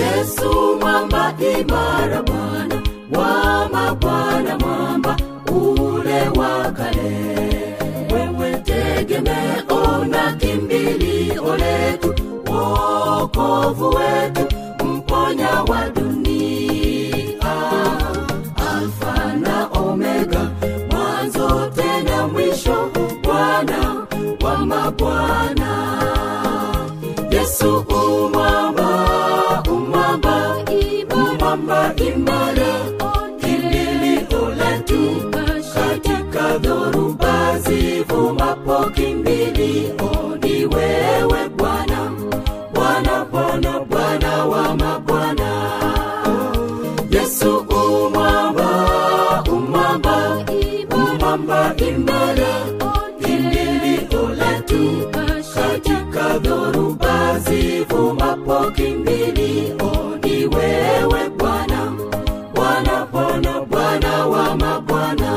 Yesu mwamba imara, Bwana wa mabwana, mwamba ule wa kale. Wewe tegemeo na kimbilio letu, wokovu wetu, mponya wa dunia, Alfa na Omega, mwanzo tena mwisho, Bwana wa mabwana. Yesu umwamba, umwamba, umwamba imara, kimbilio letu katika dhoruba zivumapo, kimbilio ni wewe Bwana, Bwana, Bwana, Bwana wa mabwana. Yesu umwamba, umwamba, umwamba imara, kimbilio letu katika dhoruba zivumapo, kimbilio ni wewe Bwana, Bwana, Bwana, Bwana wa mabwana.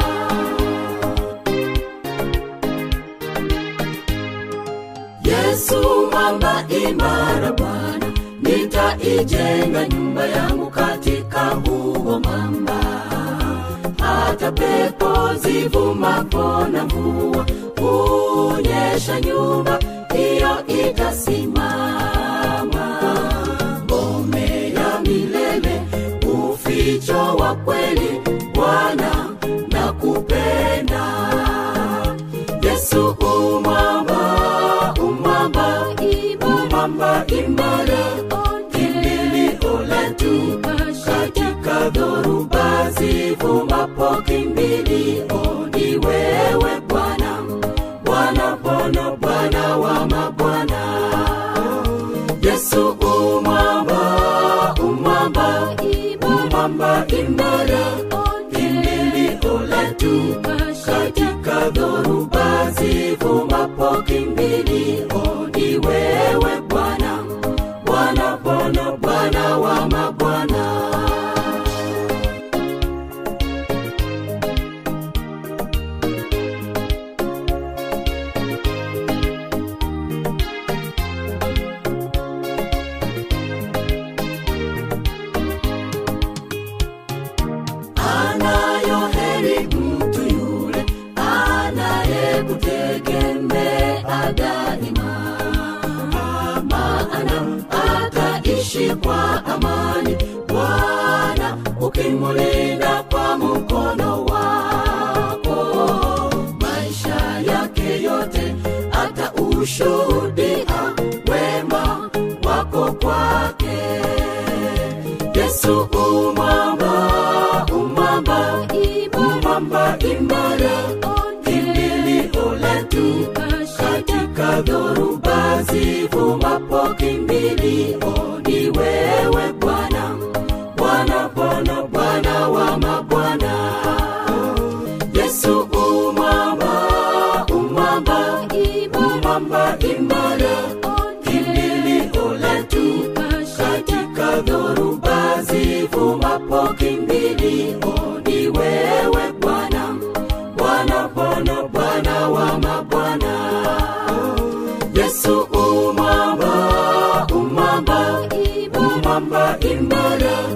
Yesu mwamba imara, Bwana, nitaijenga nyumba yangu katika huo mwamba. Hata pepo zivumapo na mvua hunyesha, nyumba hiyo itasimama. Ngome ya milele, uficho wa kweli, Bwana nakupenda. Yesu umwamba, umwamba, umwamba imara, kimbilio letu katika dhoruba zivumapo, kimbilio ni wewe Bwana, Bwana, Bwana, Bwana wa mabwana. Yesu umwamba, umwamba, umwamba imara, kimbilio letu katika dhoruba zivumapo, kimbilio ni wewe Bwana, Bwana, Bwana, Bwana wa mabwana. anayo heri mtu yule anayekutegemea daima, maana ataishi kwa amani. Bwana ukimulinda kwa mkono wako, maisha yake yote ataushuhudia wema wako kwake. Yesu umwamba, umwamba, umwamba imara, kimbilio letu katika dhoruba zivumapo, kimbilio ni wewe Bwana, Bwana, Bwana, Bwana wa mabwana. Yesu umwamba, umwamba, umwamba imara, kimbilio letu katika dhoruba zivumapo, kimbilio ni wewe Bwana, Bwana, Bwana, Bwana wa mabwana. Yesu umwamba, umwamba, umwamba imara,